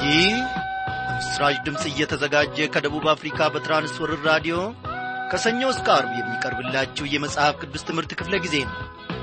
ይህ በምስራች ድምፅ እየተዘጋጀ ከደቡብ አፍሪካ በትራንስወርር ራዲዮ ከሰኞ እስከ አርብ የሚቀርብላችሁ የመጽሐፍ ቅዱስ ትምህርት ክፍለ ጊዜ ነው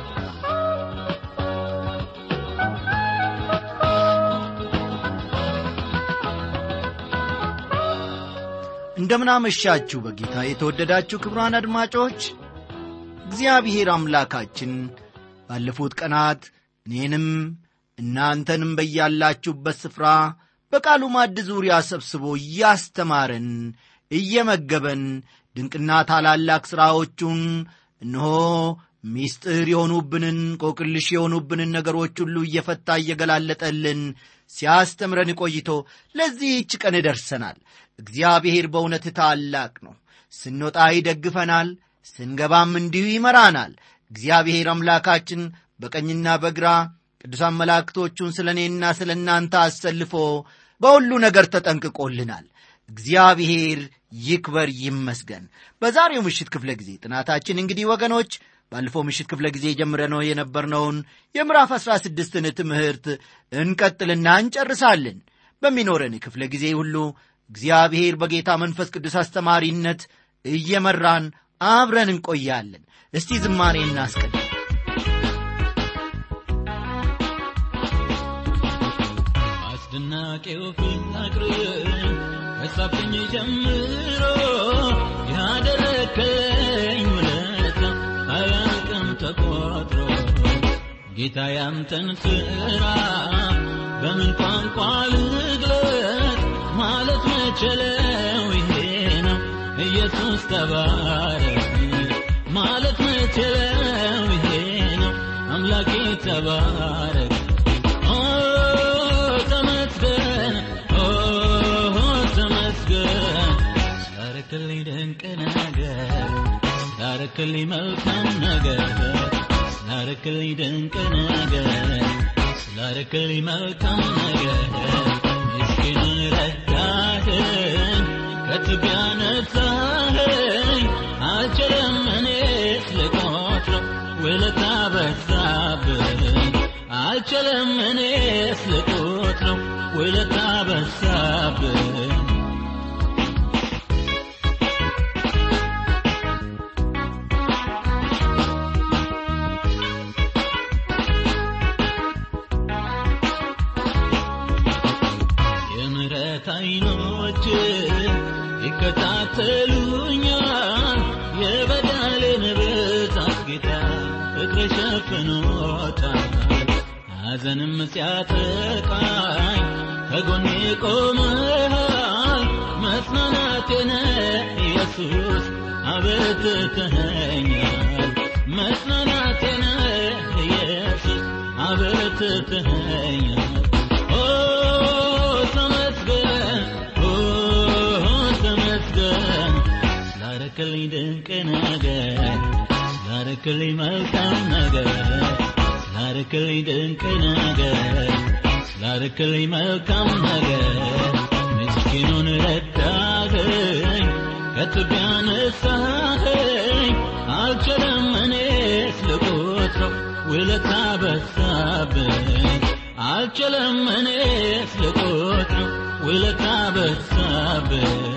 እንደምናመሻችሁ በጌታ የተወደዳችሁ ክብሯን አድማጮች እግዚአብሔር አምላካችን ባለፉት ቀናት እኔንም እናንተንም በያላችሁበት ስፍራ በቃሉ ማዕድ ዙሪያ ሰብስቦ እያስተማረን እየመገበን ድንቅና ታላላቅ ሥራዎቹን እነሆ ሚስጥር የሆኑብንን ቆቅልሽ የሆኑብንን ነገሮች ሁሉ እየፈታ እየገላለጠልን ሲያስተምረን ቆይቶ ለዚህች ቀን ደርሰናል እግዚአብሔር በእውነት ታላቅ ነው ስንወጣ ይደግፈናል ስንገባም እንዲሁ ይመራናል እግዚአብሔር አምላካችን በቀኝና በግራ ቅዱሳን መላእክቶቹን ስለ እኔና ስለ እናንተ አሰልፎ በሁሉ ነገር ተጠንቅቆልናል እግዚአብሔር ይክበር ይመስገን በዛሬው ምሽት ክፍለ ጊዜ ጥናታችን እንግዲህ ወገኖች ባለፈው ምሽት ክፍለ ጊዜ ጀምረነው የነበርነውን የምዕራፍ አሥራ ስድስትን ትምህርት እንቀጥልና እንጨርሳለን በሚኖረን ክፍለ ጊዜ ሁሉ እግዚአብሔር በጌታ መንፈስ ቅዱስ አስተማሪነት እየመራን አብረን እንቆያለን እስቲ ዝማሬ እናስቀድም አስደናቂው ፍቅር ከሳብኝ ጀምሮ ያደረከኝ ውለታ አያልቅም ተቆጥሮ ጌታ ያንተን ሥራ በምን ቋንቋ ልግለጥ ማለት መችለው ይሄ ነው ኢየሱስ ተባረክ ማለት መችለው ይሄ ነው አምላኬ ተባረክ ኦ ተመስገን ኦ ተመስገን ስላረክልኝ ድንቅ ነገር ስላረክልኝ መልካም ነገር ስላረክልኝ ድንቅ ነገር ስላረክልኝ መልካም ነገር ምስኪኑን ረዳህን ከትቢያ ነሳህኝ አልችልም እኔስ ልቆጥረው ውለታ በዛብኝ አልችልም እኔስ ልቆጥረው ውለታ በዛብኝ የምሕረት አይኖች ይከታተሉኛል የበደሌን ብዛት ጌታ ፍቅር ሸፍኖታል ሐዘንም ሲያጠቃኝ ከጎኔ ቆመሃል መጽናናቴን ኢየሱስ አበርትተኸኛል መጽናናቴን ኢየሱስ አበርትተኸኛል ኦ ተመስገን ኦ ተመስገን ስላረክልኝ ድንቅ ነገር ስላረክልኝ መልካም ነገር ስላረክልኝ ድንቅ ነገር ስላረክልኝ መልካም ነገር ምስኪኑን ረዳኸኝ ከትቢያ ነሳኸኝ አልችልም እኔስ ልቆጥረው ውለታ በዛብኝ አልችልም እኔስ ልቆጥረው ውለታ በዛብኝ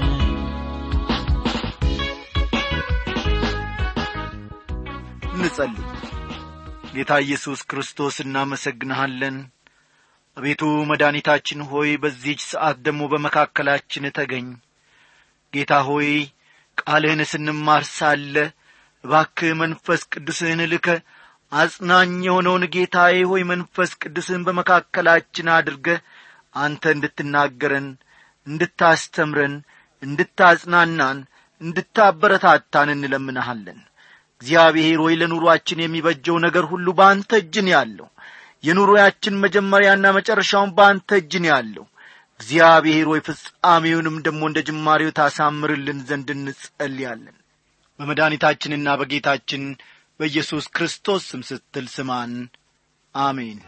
እንጸልይ ጌታ ኢየሱስ ክርስቶስ እናመሰግንሃለን አቤቱ መድኃኒታችን ሆይ በዚህች ሰዓት ደግሞ በመካከላችን ተገኝ ጌታ ሆይ ቃልህን ስንማር ሳለ እባክህ መንፈስ ቅዱስህን ልከ አጽናኝ የሆነውን ጌታዬ ሆይ መንፈስ ቅዱስህን በመካከላችን አድርገ አንተ እንድትናገረን እንድታስተምረን እንድታጽናናን እንድታበረታታን እንለምንሃለን እግዚአብሔር ሆይ ለኑሮአችን የሚበጀው ነገር ሁሉ በአንተ እጅን ያለው የኑሮያችን መጀመሪያና መጨረሻውን በአንተ እጅን ያለው እግዚአብሔር ሆይ ፍጻሜውንም ደግሞ እንደ ጅማሬው ታሳምርልን ዘንድ እንጸልያለን በመድኃኒታችንና በጌታችን በኢየሱስ ክርስቶስ ስም ስትል ስማን አሜን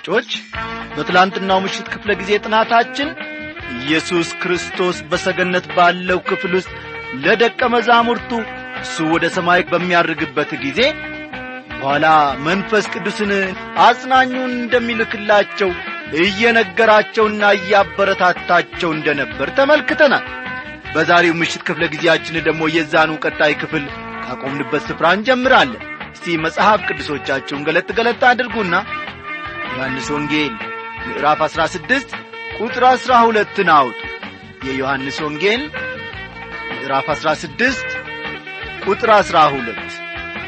አድማጮች በትላንትናው ምሽት ክፍለ ጊዜ ጥናታችን ኢየሱስ ክርስቶስ በሰገነት ባለው ክፍል ውስጥ ለደቀ መዛሙርቱ እሱ ወደ ሰማይ በሚያርግበት ጊዜ በኋላ መንፈስ ቅዱስን አጽናኙን እንደሚልክላቸው እየነገራቸውና እያበረታታቸው እንደነበር ተመልክተናል በዛሬው ምሽት ክፍለ ጊዜያችን ደግሞ የዛኑ ቀጣይ ክፍል ካቆምንበት ስፍራ እንጀምራለን እስቲ መጽሐፍ ቅዱሶቻችሁን ገለጥ ገለጥ አድርጉና ዮሐንስ ወንጌል ምዕራፍ 16 ቁጥር 12 አውጡ የዮሐንስ ወንጌል ምዕራፍ 16 ቁጥር 12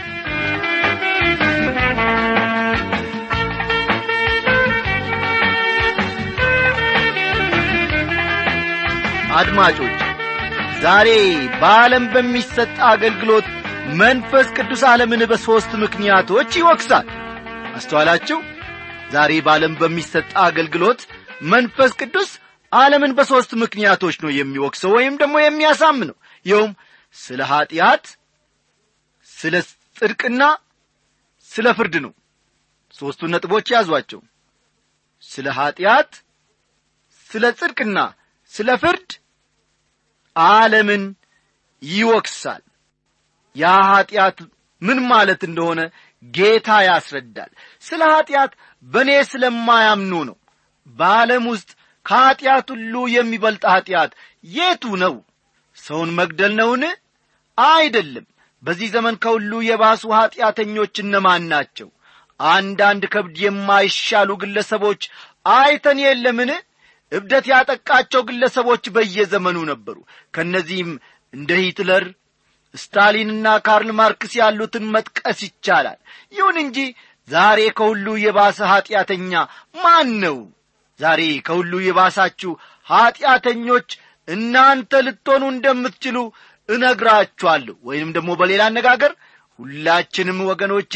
አድማጮች ዛሬ በዓለም በሚሰጥ አገልግሎት መንፈስ ቅዱስ ዓለምን በሦስት ምክንያቶች ይወቅሳል አስተዋላችሁ ዛሬ በዓለም በሚሰጥ አገልግሎት መንፈስ ቅዱስ ዓለምን በሦስት ምክንያቶች ነው የሚወቅሰው ወይም ደግሞ የሚያሳምነው ይኸውም ስለ ኀጢአት ስለ ጽድቅና ስለ ፍርድ ነው ሦስቱን ነጥቦች ያዟቸው ስለ ኀጢአት ስለ ጽድቅና ስለ ፍርድ ዓለምን ይወቅሳል ያ ኀጢአት ምን ማለት እንደሆነ ጌታ ያስረዳል ስለ ኀጢአት በእኔ ስለማያምኑ ነው በዓለም ውስጥ ከኀጢአት ሁሉ የሚበልጥ ኀጢአት የቱ ነው ሰውን መግደል ነውን አይደለም በዚህ ዘመን ከሁሉ የባሱ ኀጢአተኞች እነማን ናቸው አንዳንድ ከብድ የማይሻሉ ግለሰቦች አይተን የለምን እብደት ያጠቃቸው ግለሰቦች በየዘመኑ ነበሩ ከእነዚህም እንደ ሂትለር ስታሊንና ካርል ማርክስ ያሉትን መጥቀስ ይቻላል ይሁን እንጂ ዛሬ ከሁሉ የባሰ ኀጢአተኛ ማን ነው ዛሬ ከሁሉ የባሳችሁ ኀጢአተኞች እናንተ ልትሆኑ እንደምትችሉ እነግራችኋለሁ ወይንም ደግሞ በሌላ አነጋገር ሁላችንም ወገኖቼ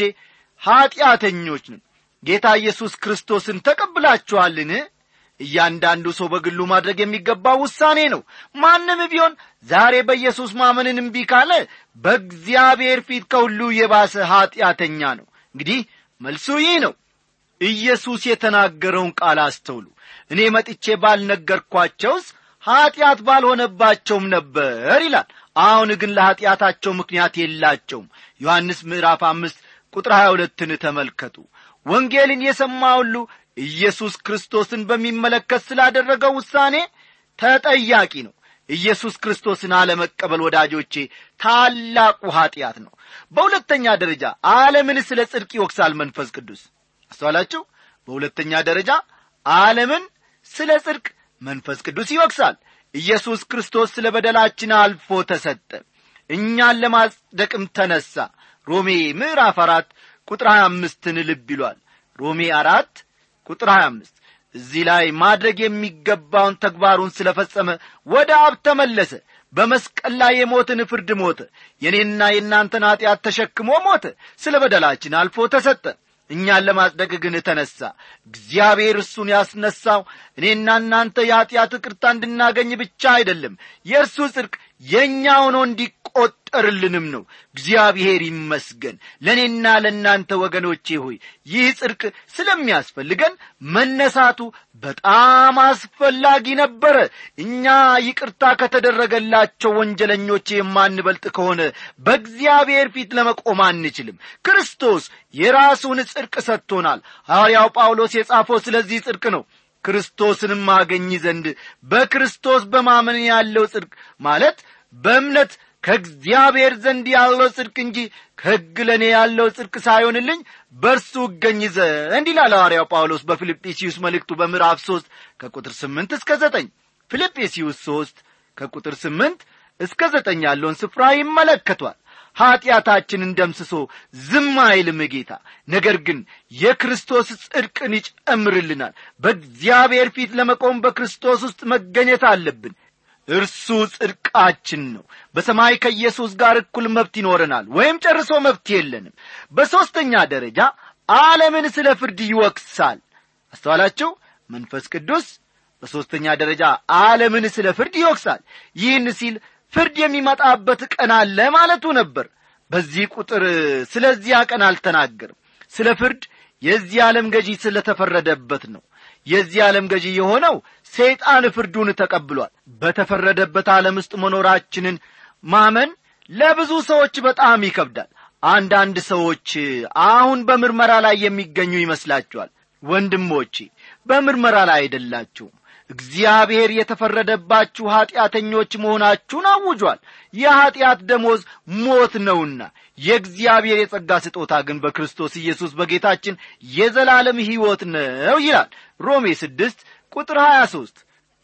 ኀጢአተኞች ነን ጌታ ኢየሱስ ክርስቶስን ተቀብላችኋልን እያንዳንዱ ሰው በግሉ ማድረግ የሚገባው ውሳኔ ነው ማንም ቢሆን ዛሬ በኢየሱስ ማመንን እምቢ ካለ በእግዚአብሔር ፊት ከሁሉ የባሰ ኀጢአተኛ ነው እንግዲህ መልሱ ይህ ነው ኢየሱስ የተናገረውን ቃል አስተውሉ እኔ መጥቼ ባልነገርኳቸውስ ኀጢአት ባልሆነባቸውም ነበር ይላል አሁን ግን ለኀጢአታቸው ምክንያት የላቸውም ዮሐንስ ምዕራፍ አምስት ቁጥር ሀያ ሁለትን ተመልከቱ ወንጌልን የሰማ ሁሉ ኢየሱስ ክርስቶስን በሚመለከት ስላደረገው ውሳኔ ተጠያቂ ነው ኢየሱስ ክርስቶስን አለመቀበል ወዳጆቼ ታላቁ ኀጢአት ነው በሁለተኛ ደረጃ ዓለምን ስለ ጽድቅ ይወቅሳል መንፈስ ቅዱስ አስተዋላችሁ በሁለተኛ ደረጃ ዓለምን ስለ ጽድቅ መንፈስ ቅዱስ ይወቅሳል ኢየሱስ ክርስቶስ ስለ በደላችን አልፎ ተሰጠ እኛን ለማጽደቅም ተነሣ ሮሜ ምዕራፍ አራት ቁጥር ሀያ አምስትን ልብ ይሏል ሮሜ አራት ቁጥር 25 እዚህ ላይ ማድረግ የሚገባውን ተግባሩን ስለ ፈጸመ ወደ አብ ተመለሰ በመስቀል ላይ የሞትን ፍርድ ሞተ የእኔና የእናንተን ኀጢአት ተሸክሞ ሞተ ስለ በደላችን አልፎ ተሰጠ እኛን ለማጽደቅ ግን ተነሣ እግዚአብሔር እሱን ያስነሳው እኔና እናንተ የኀጢአት ቅርታ እንድናገኝ ብቻ አይደለም የእርሱ ጽድቅ የእኛ ሆኖ እንዲቈጠርልንም ነው እግዚአብሔር ይመስገን ለእኔና ለእናንተ ወገኖቼ ሆይ ይህ ጽድቅ ስለሚያስፈልገን መነሳቱ በጣም አስፈላጊ ነበረ እኛ ይቅርታ ከተደረገላቸው ወንጀለኞች የማንበልጥ ከሆነ በእግዚአብሔር ፊት ለመቆም አንችልም ክርስቶስ የራሱን ጽድቅ ሰጥቶናል ሐዋርያው ጳውሎስ የጻፈው ስለዚህ ጽድቅ ነው ክርስቶስንም አገኝ ዘንድ በክርስቶስ በማመን ያለው ጽድቅ ማለት በእምነት ከእግዚአብሔር ዘንድ ያለው ጽድቅ እንጂ ከሕግ ለእኔ ያለው ጽድቅ ሳይሆንልኝ በእርሱ እገኝ ዘንድ ይላል ሐዋርያው ጳውሎስ በፊልጵስዩስ መልእክቱ በምዕራፍ ሦስት ከቁጥር ስምንት እስከ ዘጠኝ ፊልጵስዩስ ሦስት ከቁጥር ስምንት እስከ ዘጠኝ ያለውን ስፍራ ይመለከቷል ኀጢአታችንን ደምስሶ ዝም አይልም ጌታ ነገር ግን የክርስቶስ ጽድቅን ይጨምርልናል በእግዚአብሔር ፊት ለመቆም በክርስቶስ ውስጥ መገኘት አለብን እርሱ ጽድቃችን ነው በሰማይ ከኢየሱስ ጋር እኩል መብት ይኖረናል ወይም ጨርሶ መብት የለንም በሦስተኛ ደረጃ ዓለምን ስለ ፍርድ ይወቅሳል አስተዋላችሁ መንፈስ ቅዱስ በሦስተኛ ደረጃ ዓለምን ስለ ፍርድ ይወቅሳል ይህን ሲል ፍርድ የሚመጣበት ቀን አለ ማለቱ ነበር በዚህ ቁጥር ስለዚያ ቀን አልተናገርም ስለ ፍርድ የዚህ ዓለም ገዢ ስለተፈረደበት ነው የዚህ ዓለም ገዢ የሆነው ሰይጣን ፍርዱን ተቀብሏል በተፈረደበት ዓለም ውስጥ መኖራችንን ማመን ለብዙ ሰዎች በጣም ይከብዳል አንዳንድ ሰዎች አሁን በምርመራ ላይ የሚገኙ ይመስላችኋል ወንድሞቼ በምርመራ ላይ አይደላችሁም እግዚአብሔር የተፈረደባችሁ ኀጢአተኞች መሆናችሁን አውጇል የኀጢአት ደሞዝ ሞት ነውና የእግዚአብሔር የጸጋ ስጦታ ግን በክርስቶስ ኢየሱስ በጌታችን የዘላለም ሕይወት ነው ይላል ሮሜ ስድስት ቁጥር ሀያ ሦስት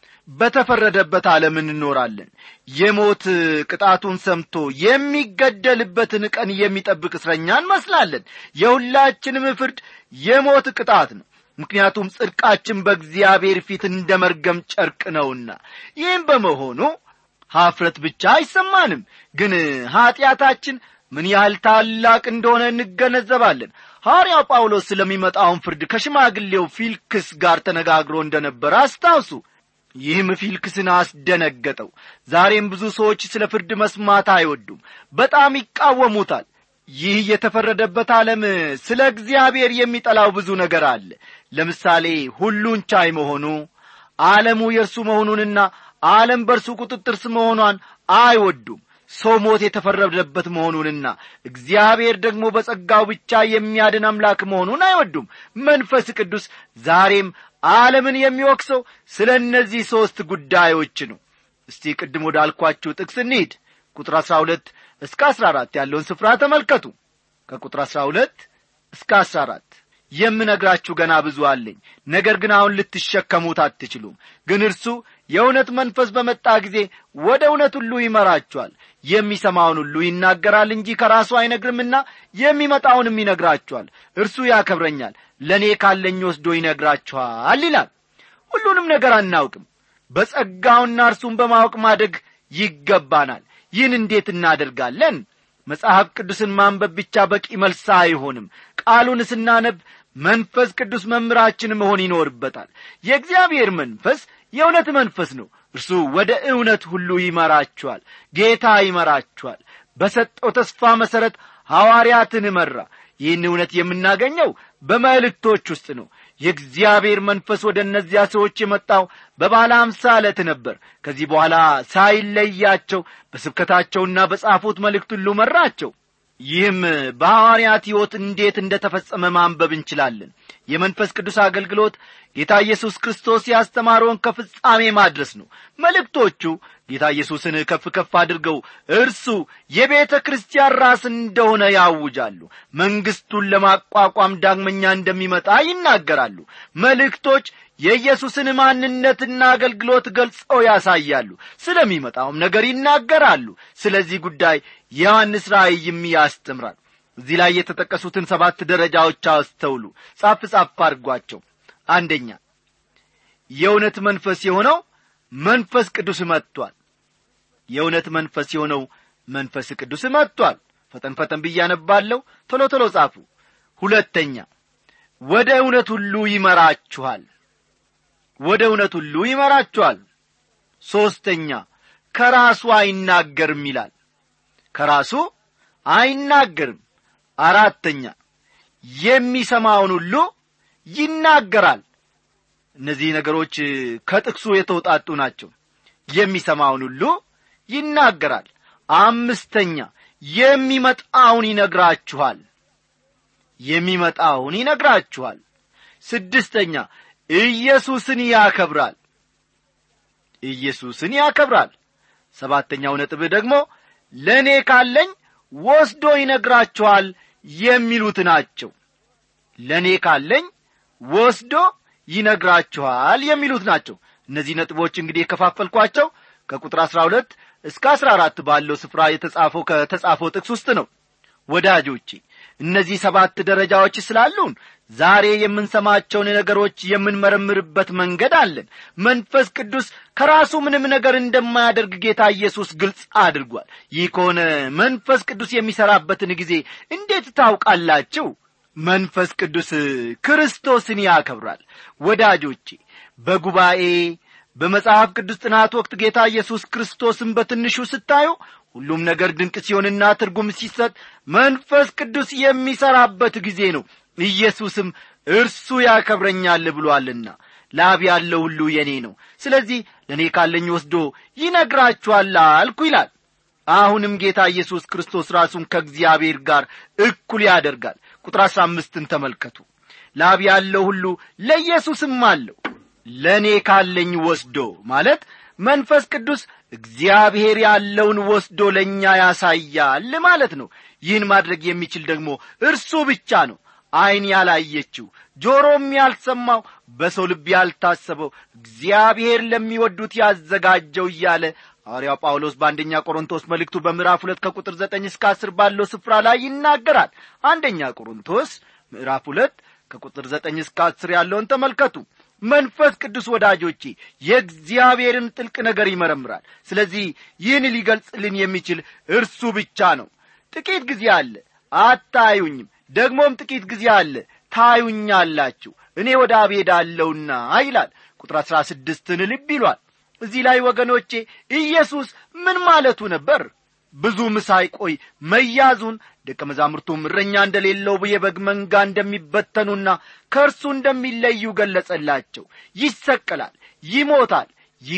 በተፈረደበት ዓለም እንኖራለን የሞት ቅጣቱን ሰምቶ የሚገደልበትን ቀን የሚጠብቅ እስረኛ እንመስላለን የሁላችንም ፍርድ የሞት ቅጣት ነው ምክንያቱም ጽድቃችን በእግዚአብሔር ፊት እንደ መርገም ጨርቅ ነውና ይህም በመሆኑ ኀፍረት ብቻ አይሰማንም ግን ኀጢአታችን ምን ያህል ታላቅ እንደሆነ እንገነዘባለን ሐዋርያው ጳውሎስ ስለሚመጣውን ፍርድ ከሽማግሌው ፊልክስ ጋር ተነጋግሮ እንደነበረ አስታውሱ ይህም ፊልክስን አስደነገጠው ዛሬም ብዙ ሰዎች ስለ ፍርድ መስማት አይወዱም በጣም ይቃወሙታል ይህ የተፈረደበት ዓለም ስለ እግዚአብሔር የሚጠላው ብዙ ነገር አለ ለምሳሌ ሁሉን ቻይ መሆኑ ዓለሙ የእርሱ መሆኑንና ዓለም በእርሱ ቁጥጥር ስ መሆኗን አይወዱም ሰው ሞት የተፈረደበት መሆኑንና እግዚአብሔር ደግሞ በጸጋው ብቻ የሚያድን አምላክ መሆኑን አይወዱም መንፈስ ቅዱስ ዛሬም ዓለምን የሚወቅሰው ስለ እነዚህ ሦስት ጉዳዮች ነው እስቲ ቅድም ወዳልኳችሁ ጥቅስ እንሂድ ቁጥር አሥራ ሁለት እስከ አሥራ አራት ያለውን ስፍራ ተመልከቱ ከቁጥር አሥራ ሁለት እስከ አሥራ አራት የምነግራችሁ ገና ብዙ አለኝ ነገር ግን አሁን ልትሸከሙት አትችሉም ግን እርሱ የእውነት መንፈስ በመጣ ጊዜ ወደ እውነት ሁሉ ይመራችኋል የሚሰማውን ሁሉ ይናገራል እንጂ ከራሱ አይነግርምና የሚመጣውንም ይነግራችኋል እርሱ ያከብረኛል ለእኔ ካለኝ ወስዶ ይነግራችኋል ይላል ሁሉንም ነገር አናውቅም በጸጋውና እርሱን በማወቅ ማደግ ይገባናል ይህን እንዴት እናደርጋለን መጽሐፍ ቅዱስን ማንበብ ብቻ በቂ መልስ አይሆንም ቃሉን ስናነብ መንፈስ ቅዱስ መምህራችን መሆን ይኖርበታል የእግዚአብሔር መንፈስ የእውነት መንፈስ ነው እርሱ ወደ እውነት ሁሉ ይመራችኋል ጌታ ይመራችኋል በሰጠው ተስፋ መሠረት ሐዋርያትን መራ ይህን እውነት የምናገኘው በመልእክቶች ውስጥ ነው የእግዚአብሔር መንፈስ ወደ እነዚያ ሰዎች የመጣው በባለ አምሳ ዕለት ነበር ከዚህ በኋላ ሳይለያቸው በስብከታቸውና በጻፉት መልእክት ሁሉ መራቸው ይህም በሐዋርያት ሕይወት እንዴት እንደ ተፈጸመ ማንበብ እንችላለን የመንፈስ ቅዱስ አገልግሎት ጌታ ኢየሱስ ክርስቶስ ያስተማረውን ከፍጻሜ ማድረስ ነው መልእክቶቹ ጌታ ኢየሱስን ከፍ ከፍ አድርገው እርሱ የቤተ ክርስቲያን ራስ እንደሆነ ያውጃሉ መንግሥቱን ለማቋቋም ዳግመኛ እንደሚመጣ ይናገራሉ መልእክቶች የኢየሱስን ማንነትና አገልግሎት ገልጸው ያሳያሉ ስለሚመጣውም ነገር ይናገራሉ ስለዚህ ጉዳይ የዮሐንስ ራእይም ያስተምራል እዚህ ላይ የተጠቀሱትን ሰባት ደረጃዎች አስተውሉ ጻፍ ጻፍ አድርጓቸው አንደኛ የእውነት መንፈስ የሆነው መንፈስ ቅዱስ መጥቷል የእውነት መንፈስ የሆነው መንፈስ ቅዱስ መጥቷል ፈጠን ፈጠን ብያነባለሁ ቶሎ ቶሎ ጻፉ ሁለተኛ ወደ እውነት ሁሉ ይመራችኋል ወደ እውነት ሁሉ ይመራችኋል ሦስተኛ ከራሱ አይናገርም ይላል ከራሱ አይናገርም አራተኛ የሚሰማውን ሁሉ ይናገራል እነዚህ ነገሮች ከጥቅሱ የተውጣጡ ናቸው የሚሰማውን ሁሉ ይናገራል አምስተኛ የሚመጣውን ይነግራችኋል የሚመጣውን ይነግራችኋል ስድስተኛ ኢየሱስን ያከብራል ኢየሱስን ያከብራል ሰባተኛው ነጥብ ደግሞ ለእኔ ካለኝ ወስዶ ይነግራችኋል የሚሉት ናቸው ለእኔ ካለኝ ወስዶ ይነግራችኋል የሚሉት ናቸው እነዚህ ነጥቦች እንግዲህ የከፋፈልኳቸው ከቁጥር አሥራ ሁለት እስከ አሥራ አራት ባለው ስፍራ የተጻፈው ከተጻፈው ጥቅስ ውስጥ ነው ወዳጆቼ እነዚህ ሰባት ደረጃዎች ስላሉን ዛሬ የምንሰማቸውን ነገሮች የምንመረምርበት መንገድ አለን መንፈስ ቅዱስ ከራሱ ምንም ነገር እንደማያደርግ ጌታ ኢየሱስ ግልጽ አድርጓል ይህ ከሆነ መንፈስ ቅዱስ የሚሠራበትን ጊዜ እንዴት ታውቃላችሁ መንፈስ ቅዱስ ክርስቶስን ያከብራል ወዳጆቼ በጉባኤ በመጽሐፍ ቅዱስ ጥናት ወቅት ጌታ ኢየሱስ ክርስቶስን በትንሹ ስታዩ ሁሉም ነገር ድንቅ ሲሆንና ትርጉም ሲሰጥ መንፈስ ቅዱስ የሚሠራበት ጊዜ ነው ኢየሱስም እርሱ ያከብረኛል ብሎአልና ላብ ያለው ሁሉ የኔ ነው ስለዚህ ለእኔ ካለኝ ወስዶ ይነግራችኋል አልኩ ይላል አሁንም ጌታ ኢየሱስ ክርስቶስ ራሱን ከእግዚአብሔር ጋር እኩል ያደርጋል ቁጥር አሥራ አምስትን ተመልከቱ ላብ ያለው ሁሉ ለኢየሱስም አለው ለእኔ ካለኝ ወስዶ ማለት መንፈስ ቅዱስ እግዚአብሔር ያለውን ወስዶ ለእኛ ያሳያል ማለት ነው ይህን ማድረግ የሚችል ደግሞ እርሱ ብቻ ነው ዐይን ያላየችው ጆሮም ያልሰማው በሰው ልብ ያልታሰበው እግዚአብሔር ለሚወዱት ያዘጋጀው እያለ ሐዋርያው ጳውሎስ በአንደኛ ቆሮንቶስ መልእክቱ በምዕራፍ ሁለት ከቁጥር ዘጠኝ እስከ አስር ባለው ስፍራ ላይ ይናገራል አንደኛ ቆሮንቶስ ምዕራፍ ሁለት ከቁጥር ዘጠኝ እስከ አስር ያለውን ተመልከቱ መንፈስ ቅዱስ ወዳጆቼ የእግዚአብሔርን ጥልቅ ነገር ይመረምራል ስለዚህ ይህን ሊገልጽልን የሚችል እርሱ ብቻ ነው ጥቂት ጊዜ አለ አታዩኝም ደግሞም ጥቂት ጊዜ አለ ታዩኛላችሁ እኔ ወደ አብ ሄዳለሁና ይላል ቁጥር አሥራ ስድስትን ልብ ይሏል እዚህ ላይ ወገኖቼ ኢየሱስ ምን ማለቱ ነበር ብዙም ሳይቆይ መያዙን ደቀ መዛሙርቱም እረኛ እንደሌለው የበግ መንጋ እንደሚበተኑና ከእርሱ እንደሚለዩ ገለጸላቸው ይሰቀላል ይሞታል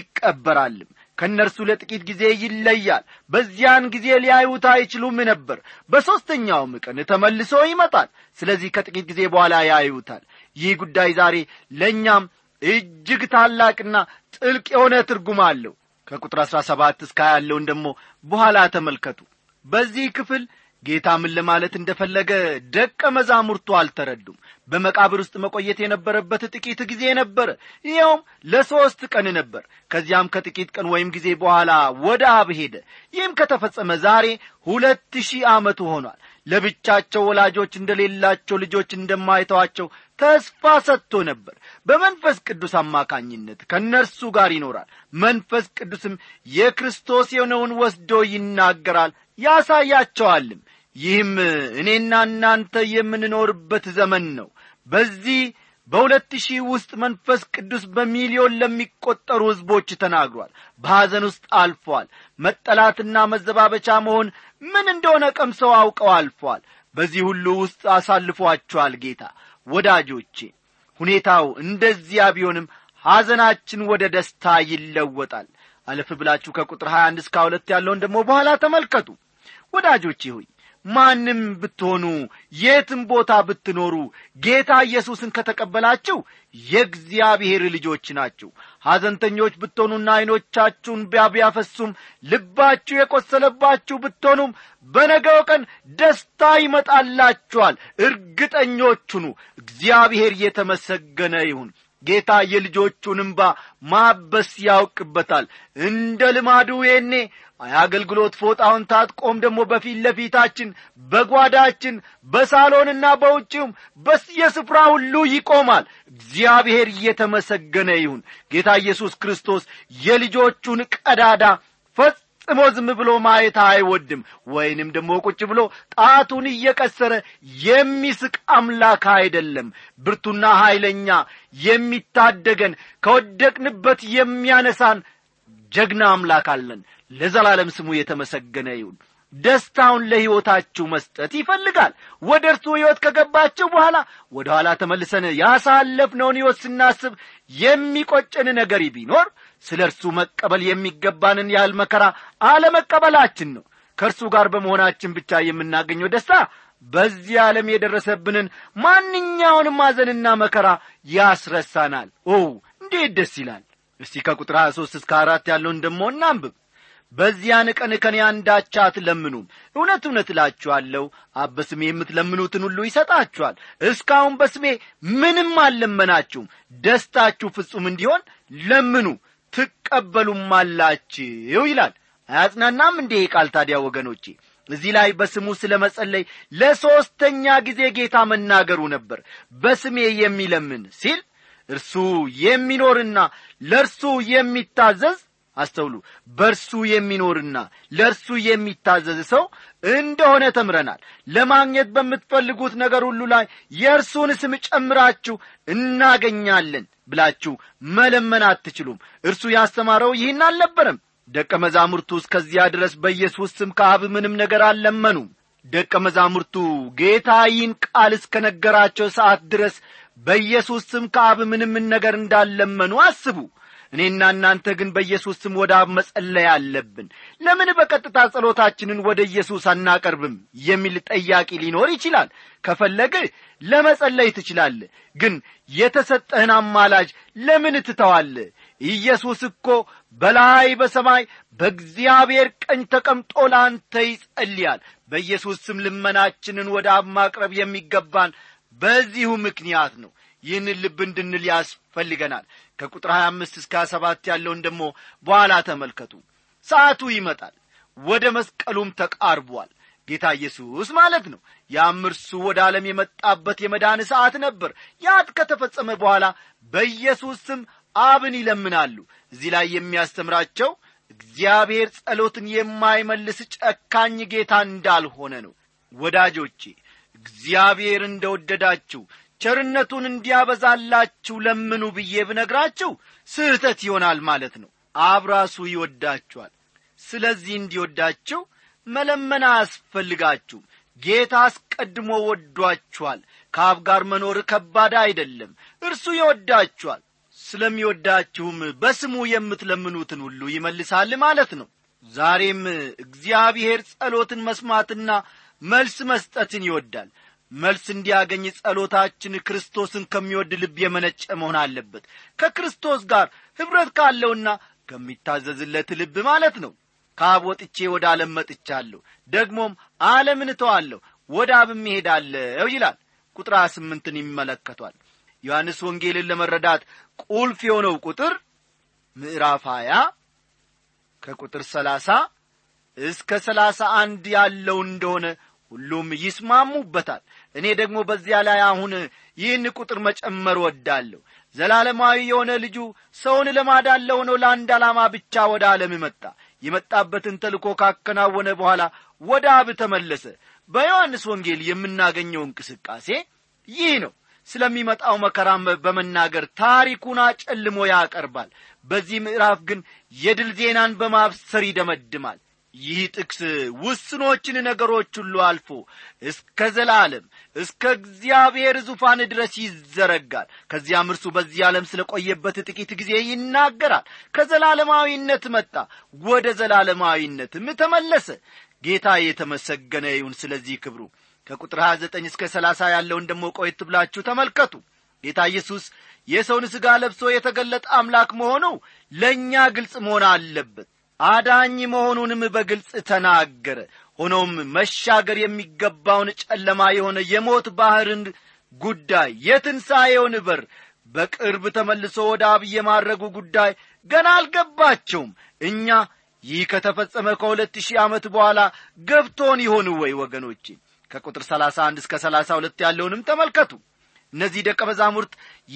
ይቀበራልም ከእነርሱ ለጥቂት ጊዜ ይለያል በዚያን ጊዜ ሊያዩት አይችሉም ነበር በሦስተኛውም ቀን ተመልሶ ይመጣል ስለዚህ ከጥቂት ጊዜ በኋላ ያዩታል ይህ ጉዳይ ዛሬ ለእኛም እጅግ ታላቅና ጥልቅ የሆነ ትርጉም አለው ከቁጥር አሥራ ሰባት እስከ ያለውን ደግሞ በኋላ ተመልከቱ በዚህ ክፍል ጌታ ምን ለማለት እንደፈለገ ደቀ መዛሙርቱ አልተረዱም በመቃብር ውስጥ መቆየት የነበረበት ጥቂት ጊዜ ነበረ ይኸውም ለሦስት ቀን ነበር ከዚያም ከጥቂት ቀን ወይም ጊዜ በኋላ ወደ አብ ሄደ ይህም ከተፈጸመ ዛሬ ሁለት ሺህ ዓመቱ ሆኗል ለብቻቸው ወላጆች እንደሌላቸው ልጆች እንደማይተዋቸው ተስፋ ሰጥቶ ነበር በመንፈስ ቅዱስ አማካኝነት ከእነርሱ ጋር ይኖራል መንፈስ ቅዱስም የክርስቶስ የሆነውን ወስዶ ይናገራል ያሳያቸዋልም ይህም እኔና እናንተ የምንኖርበት ዘመን ነው በዚህ በሁለት ሺህ ውስጥ መንፈስ ቅዱስ በሚሊዮን ለሚቈጠሩ ሕዝቦች ተናግሯል በሐዘን ውስጥ አልፏል መጠላትና መዘባበቻ መሆን ምን እንደሆነ ቀምሰው አውቀው አልፏል በዚህ ሁሉ ውስጥ አሳልፏቸዋል ጌታ ወዳጆቼ ሁኔታው እንደዚያ ቢሆንም ሐዘናችን ወደ ደስታ ይለወጣል አለፍ ብላችሁ ከቁጥር 21 እስከ ሁለት ያለውን ደግሞ በኋላ ተመልከቱ ወዳጆቼ ሆይ ማንም ብትሆኑ የትም ቦታ ብትኖሩ ጌታ ኢየሱስን ከተቀበላችሁ የእግዚአብሔር ልጆች ናችሁ ሐዘንተኞች ብትሆኑና ዐይኖቻችሁን ቢያቢያፈሱም ልባችሁ የቈሰለባችሁ ብትሆኑም በነገው ቀን ደስታ ይመጣላችኋል እርግጠኞቹኑ እግዚአብሔር የተመሰገነ ይሁን ጌታ የልጆቹን እምባ ማበስ ያውቅበታል እንደ ልማዱ የኔ የአገልግሎት ፎጣውን ታጥቆም ደግሞ በፊት ለፊታችን በጓዳችን በሳሎንና በውጭውም በየስፍራ ሁሉ ይቆማል እግዚአብሔር እየተመሰገነ ይሁን ጌታ ኢየሱስ ክርስቶስ የልጆቹን ቀዳዳ ፈጽሞ ዝም ብሎ ማየት አይወድም ወይንም ደግሞ ቁጭ ብሎ ጣቱን እየቀሰረ የሚስቅ አምላክ አይደለም ብርቱና ኀይለኛ የሚታደገን ከወደቅንበት የሚያነሳን ጀግና አምላክ አለን ለዘላለም ስሙ የተመሰገነ ይሁን ደስታውን ለሕይወታችሁ መስጠት ይፈልጋል ወደ እርሱ ሕይወት ከገባችሁ በኋላ ወደ ኋላ ተመልሰን ያሳለፍነውን ሕይወት ስናስብ የሚቆጨን ነገር ቢኖር ስለ እርሱ መቀበል የሚገባንን ያህል መከራ አለመቀበላችን ነው ከእርሱ ጋር በመሆናችን ብቻ የምናገኘው ደስታ በዚህ ዓለም የደረሰብንን ማንኛውንም ማዘንና መከራ ያስረሳናል ኦ እንዴት ደስ ይላል እስቲ ከቁጥር 23 እስከ አራት ያለውን ደሞ እናንብብ በዚያን ቀን ከኔ አንዳች አትለምኑም እውነት እውነት እላችኋለሁ አብ በስሜ የምትለምኑትን ሁሉ ይሰጣችኋል እስካሁን በስሜ ምንም አልለመናችሁም ደስታችሁ ፍጹም እንዲሆን ለምኑ ትቀበሉም አላችሁ ይላል አያጽናናም እንዴ ቃል ታዲያ ወገኖቼ እዚህ ላይ በስሙ ስለ መጸለይ ለሦስተኛ ጊዜ ጌታ መናገሩ ነበር በስሜ የሚለምን ሲል እርሱ የሚኖርና ለእርሱ የሚታዘዝ አስተውሉ በእርሱ የሚኖርና ለእርሱ የሚታዘዝ ሰው እንደሆነ ተምረናል ለማግኘት በምትፈልጉት ነገር ሁሉ ላይ የእርሱን ስም ጨምራችሁ እናገኛለን ብላችሁ መለመን አትችሉም እርሱ ያስተማረው ይህን አልነበረም ደቀ መዛሙርቱ እስከዚያ ድረስ በኢየሱስ ስም ከአብ ምንም ነገር አልለመኑም ደቀ መዛሙርቱ ጌታ ይህን ቃል እስከ ነገራቸው ሰዓት ድረስ በኢየሱስ ስም ከአብ ምንም ነገር እንዳለመኑ አስቡ እኔና እናንተ ግን በኢየሱስ ስም ወደ አብ መጸለይ አለብን ለምን በቀጥታ ጸሎታችንን ወደ ኢየሱስ አናቀርብም የሚል ጠያቂ ሊኖር ይችላል ከፈለግህ ለመጸለይ ትችላለህ ግን የተሰጠህን አማላጅ ለምን ትተዋለ ኢየሱስ እኮ በላይ በሰማይ በእግዚአብሔር ቀኝ ተቀምጦ ለአንተ ይጸልያል በኢየሱስ ስም ልመናችንን ወደ አብ ማቅረብ የሚገባን በዚሁ ምክንያት ነው ይህንን ልብ እንድንል ያስፈልገናል ከቁጥር 25 እስከ 27 ያለውን ደግሞ በኋላ ተመልከቱ ሰዓቱ ይመጣል ወደ መስቀሉም ተቃርቧል ጌታ ኢየሱስ ማለት ነው ያም እርሱ ወደ ዓለም የመጣበት የመዳን ሰዓት ነበር ያት ከተፈጸመ በኋላ በኢየሱስ ስም አብን ይለምናሉ እዚህ ላይ የሚያስተምራቸው እግዚአብሔር ጸሎትን የማይመልስ ጨካኝ ጌታ እንዳልሆነ ነው ወዳጆቼ እግዚአብሔር እንደ ወደዳችሁ ቸርነቱን እንዲያበዛላችሁ ለምኑ ብዬ ብነግራችሁ ስህተት ይሆናል ማለት ነው አብ ራሱ ይወዳችኋል ስለዚህ እንዲወዳችሁ መለመን አያስፈልጋችሁም ጌታ አስቀድሞ ወዷችኋል ከአብ ጋር መኖር ከባድ አይደለም እርሱ ይወዳችኋል ስለሚወዳችሁም በስሙ የምትለምኑትን ሁሉ ይመልሳል ማለት ነው ዛሬም እግዚአብሔር ጸሎትን መስማትና መልስ መስጠትን ይወዳል መልስ እንዲያገኝ ጸሎታችን ክርስቶስን ከሚወድ ልብ የመነጨ መሆን አለበት ከክርስቶስ ጋር ኅብረት ካለውና ከሚታዘዝለት ልብ ማለት ነው ከአብ ወጥቼ ወደ ዓለም መጥቻለሁ ደግሞም ዓለምን እተዋለሁ ወደ አብም እሄዳለሁ ይላል ቁጥር ስምንትን ይመለከቷል ዮሐንስ ወንጌልን ለመረዳት ቁልፍ የሆነው ቁጥር ምዕራፍ ሀያ ከቁጥር ሰላሳ እስከ ሰላሳ አንድ ያለው እንደሆነ ሁሉም ይስማሙበታል እኔ ደግሞ በዚያ ላይ አሁን ይህን ቁጥር መጨመር ወዳለሁ ዘላለማዊ የሆነ ልጁ ሰውን ለማዳን ለሆነው ለአንድ ዓላማ ብቻ ወደ ዓለም መጣ የመጣበትን ተልኮ ካከናወነ በኋላ ወደ አብ ተመለሰ በዮሐንስ ወንጌል የምናገኘው እንቅስቃሴ ይህ ነው ስለሚመጣው መከራም በመናገር ታሪኩን አጨልሞ ያቀርባል በዚህ ምዕራፍ ግን የድል ዜናን በማብሰር ይደመድማል ይህ ጥቅስ ውስኖችን ነገሮች ሁሉ አልፎ እስከ ዘላለም እስከ እግዚአብሔር ዙፋን ድረስ ይዘረጋል ከዚያም እርሱ በዚህ ዓለም ስለ ቆየበት ጥቂት ጊዜ ይናገራል ከዘላለማዊነት መጣ ወደ ዘላለማዊነትም ተመለሰ ጌታ የተመሰገነ ይሁን ስለዚህ ክብሩ ከቁጥር 29 እስከ 30 ያለውን ደሞ ቆየት ብላችሁ ተመልከቱ ጌታ ኢየሱስ የሰውን ሥጋ ለብሶ የተገለጠ አምላክ መሆኑ ለእኛ ግልጽ መሆን አለበት አዳኝ መሆኑንም በግልጽ ተናገረ ሆኖም መሻገር የሚገባውን ጨለማ የሆነ የሞት ባሕርን ጉዳይ የትንሣኤውን በር በቅርብ ተመልሶ ወደ አብ የማድረጉ ጉዳይ ገና አልገባቸውም እኛ ይህ ከተፈጸመ ከሁለት ሺህ ዓመት በኋላ ገብቶን ይሆን ወይ ወገኖቼ ከቁጥር 31 እስከ 32 ያለውንም ተመልከቱ እነዚህ ደቀ መዛሙርት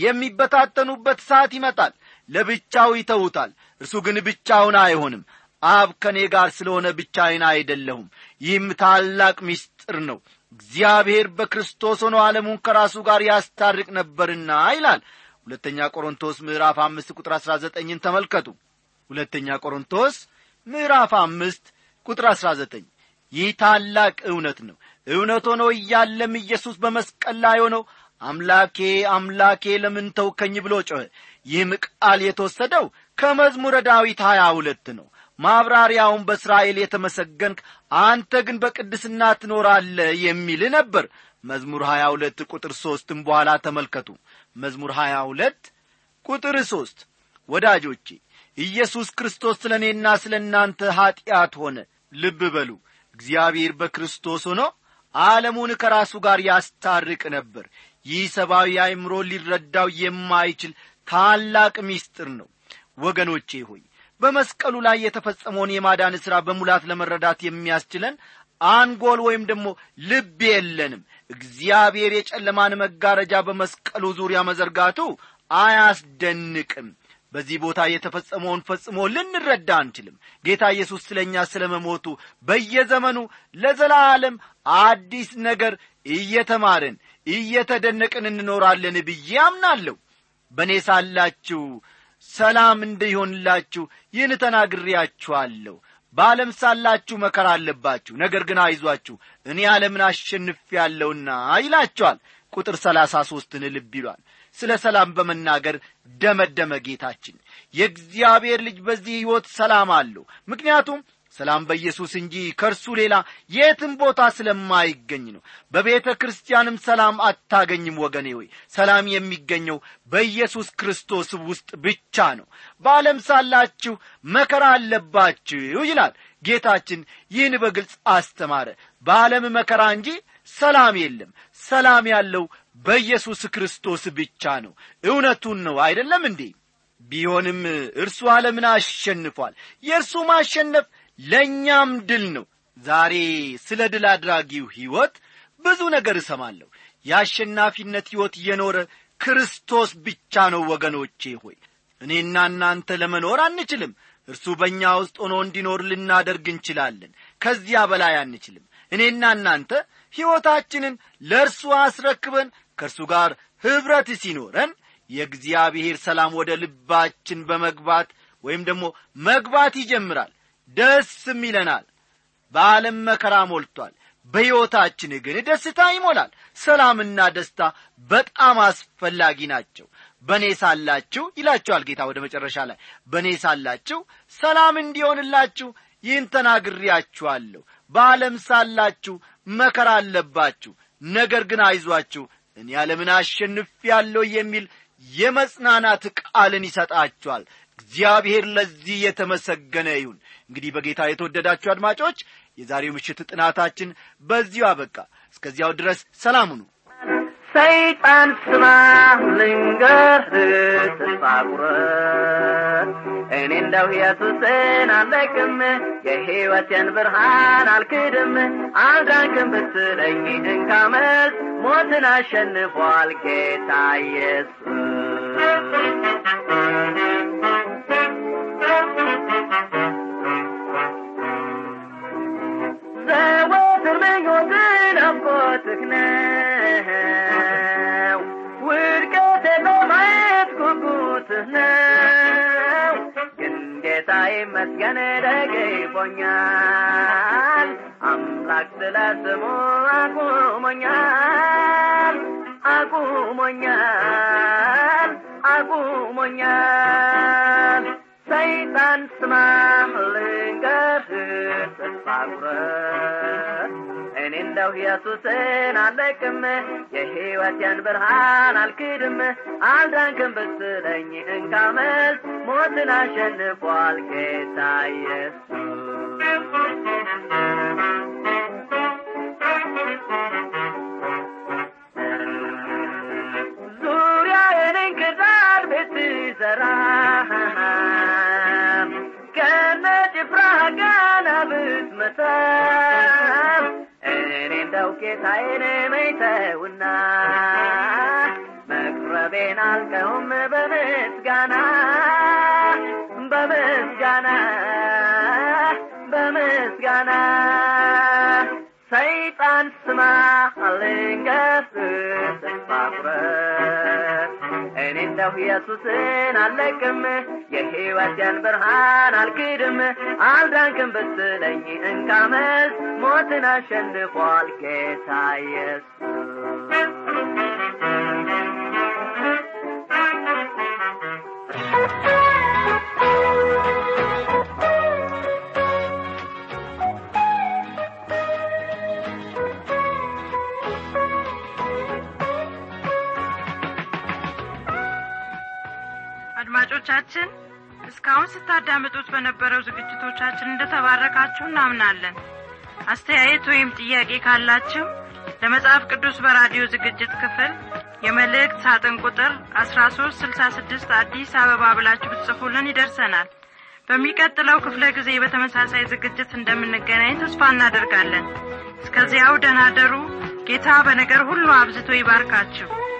የሚበታተኑበት ሰዓት ይመጣል ለብቻው ይተውታል እርሱ ግን ብቻውን አይሆንም አብ ከእኔ ጋር ስለሆነ ብቻዬን አይደለሁም ይህም ታላቅ ምስጢር ነው እግዚአብሔር በክርስቶስ ሆኖ ዓለሙን ከራሱ ጋር ያስታርቅ ነበርና ይላል ሁለተኛ ቆሮንቶስ ምዕራፍ አምስት ቁጥር አሥራ ዘጠኝን ተመልከቱ ሁለተኛ ቆሮንቶስ ምዕራፍ አምስት ቁጥር አሥራ ዘጠኝ ይህ ታላቅ እውነት ነው እውነት ሆኖ እያለም ኢየሱስ በመስቀል ላይ ሆነው አምላኬ አምላኬ ለምን ተውከኝ ብሎ ጮኸ ይህም ቃል የተወሰደው ከመዝሙረ ዳዊት ሀያ ሁለት ነው ማብራሪያውን በእስራኤል የተመሰገንክ አንተ ግን በቅድስና ትኖራለ የሚል ነበር መዝሙር ሀያ ሁለት ቁጥር ሦስትም በኋላ ተመልከቱ መዝሙር ሀያ ሁለት ቁጥር ሦስት ወዳጆቼ ኢየሱስ ክርስቶስ ስለ እኔና ስለ እናንተ ኀጢአት ሆነ ልብ በሉ እግዚአብሔር በክርስቶስ ሆኖ ዓለሙን ከራሱ ጋር ያስታርቅ ነበር ይህ ሰብአዊ አእምሮ ሊረዳው የማይችል ታላቅ ምስጢር ነው ወገኖቼ ሆይ በመስቀሉ ላይ የተፈጸመውን የማዳን ሥራ በሙላት ለመረዳት የሚያስችለን አንጎል ወይም ደግሞ ልብ የለንም እግዚአብሔር የጨለማን መጋረጃ በመስቀሉ ዙሪያ መዘርጋቱ አያስደንቅም በዚህ ቦታ የተፈጸመውን ፈጽሞ ልንረዳ አንችልም ጌታ ኢየሱስ ስለ እኛ ስለ መሞቱ በየዘመኑ ለዘላለም አዲስ ነገር እየተማርን እየተደነቅን እንኖራለን ብዬ አምናለሁ በእኔ ሳላችሁ ሰላም እንዲሆንላችሁ ይህን ተናግሬያችኋለሁ በዓለም ሳላችሁ መከራ አለባችሁ ነገር ግን አይዟችሁ እኔ ዓለምን አሸንፌአለሁና ይላቸዋል ቁጥር ሰላሳ ሦስትን ልብ ይሏል ስለ ሰላም በመናገር ደመደመ ጌታችን የእግዚአብሔር ልጅ በዚህ ሕይወት ሰላም አለው ምክንያቱም ሰላም በኢየሱስ እንጂ ከእርሱ ሌላ የትም ቦታ ስለማይገኝ ነው በቤተ ክርስቲያንም ሰላም አታገኝም ወገኔ ሆይ ሰላም የሚገኘው በኢየሱስ ክርስቶስ ውስጥ ብቻ ነው በዓለም ሳላችሁ መከራ አለባችሁ ይላል ጌታችን ይህን በግልጽ አስተማረ በዓለም መከራ እንጂ ሰላም የለም ሰላም ያለው በኢየሱስ ክርስቶስ ብቻ ነው እውነቱን ነው አይደለም እንዴ ቢሆንም እርሱ ዓለምን አሸንፏል የእርሱ ማሸነፍ ለእኛም ድል ነው ዛሬ ስለ ድል አድራጊው ሕይወት ብዙ ነገር እሰማለሁ የአሸናፊነት ሕይወት እየኖረ ክርስቶስ ብቻ ነው ወገኖቼ ሆይ እኔና እናንተ ለመኖር አንችልም እርሱ በእኛ ውስጥ ሆኖ እንዲኖር ልናደርግ እንችላለን ከዚያ በላይ አንችልም እኔና እናንተ ሕይወታችንን ለእርሱ አስረክበን ከእርሱ ጋር ኅብረት ሲኖረን የእግዚአብሔር ሰላም ወደ ልባችን በመግባት ወይም ደግሞ መግባት ይጀምራል ደስም ይለናል በዓለም መከራ ሞልቷል በሕይወታችን ግን ደስታ ይሞላል ሰላምና ደስታ በጣም አስፈላጊ ናቸው በእኔ ሳላችሁ ይላችኋል ጌታ ወደ መጨረሻ ላይ በእኔ ሳላችሁ ሰላም እንዲሆንላችሁ ይህን ተናግሬያችኋለሁ በዓለም ሳላችሁ መከራ አለባችሁ ነገር ግን አይዟችሁ እኔ ዓለምን አሸንፍ ያለው የሚል የመጽናናት ቃልን ይሰጣችኋል እግዚአብሔር ለዚህ የተመሰገነ ይሁን እንግዲህ በጌታ የተወደዳችሁ አድማጮች የዛሬው ምሽት ጥናታችን በዚሁ አበቃ እስከዚያው ድረስ ሰላም ሁኑ ሰይጣን ስማ ልንገርህ ተስፋ ቁረጥ እኔ እንደው ኢየሱስን አለቅም የሕይወቴን ብርሃን አልክድም አልዳንክም ብትለኝ እንካ መልስ ሞትን አሸንፏል ጌታ ኢየሱስ ዘወትር ምኞትን አፍቆትህ ነው ውድቀቴ በማየት ጉጉትህ ነው ግን ጌታ ይመስገን ደግፎኛል አምላክ ስለ ስሙ አቁሞኛል አቁሞኛል አቁሞኛል ሰይጣን ስማ ልንገርህ ተስፋ ቁረጥ እኔ እንደው ኢየሱስን አለቅም የሕይወቴን ብርሃን አልክድም አልዳንክም ብትለኝ እንካ መልስ ሞትን አሸንፏል ጌታ ኢየሱስ ዙሪያዬን እንክርዳድ ብትዘራ ከነ ጭፍራ ጋና ብትመታም እኔ እንደው ጌታዬን መይተውና መቅረቤን አልቀውም በምስጋና በምስጋና በምስጋና ሰይጣን ስማ ልንገርህ ተስፋ ቁረጥ እኔ እንደው ኢየሱስን አለቅም የሕይወቴን ብርሃን አልክድም አልዳንክም ብትለኝ እንካ መልስ ሞትን አሸንፏል ጌታ አድማጮቻችን እስካሁን ስታዳምጡት በነበረው ዝግጅቶቻችን እንደተባረካችሁ እናምናለን አስተያየት ወይም ጥያቄ ካላችሁ ለመጽሐፍ ቅዱስ በራዲዮ ዝግጅት ክፍል የመልእክት ሳጥን ቁጥር አስራ ሶስት ስልሳ ስድስት አዲስ አበባ ብላችሁ ብትጽፉልን ይደርሰናል በሚቀጥለው ክፍለ ጊዜ በተመሳሳይ ዝግጅት እንደምንገናኝ ተስፋ እናደርጋለን እስከዚያው ደናደሩ ጌታ በነገር ሁሉ አብዝቶ ይባርካችሁ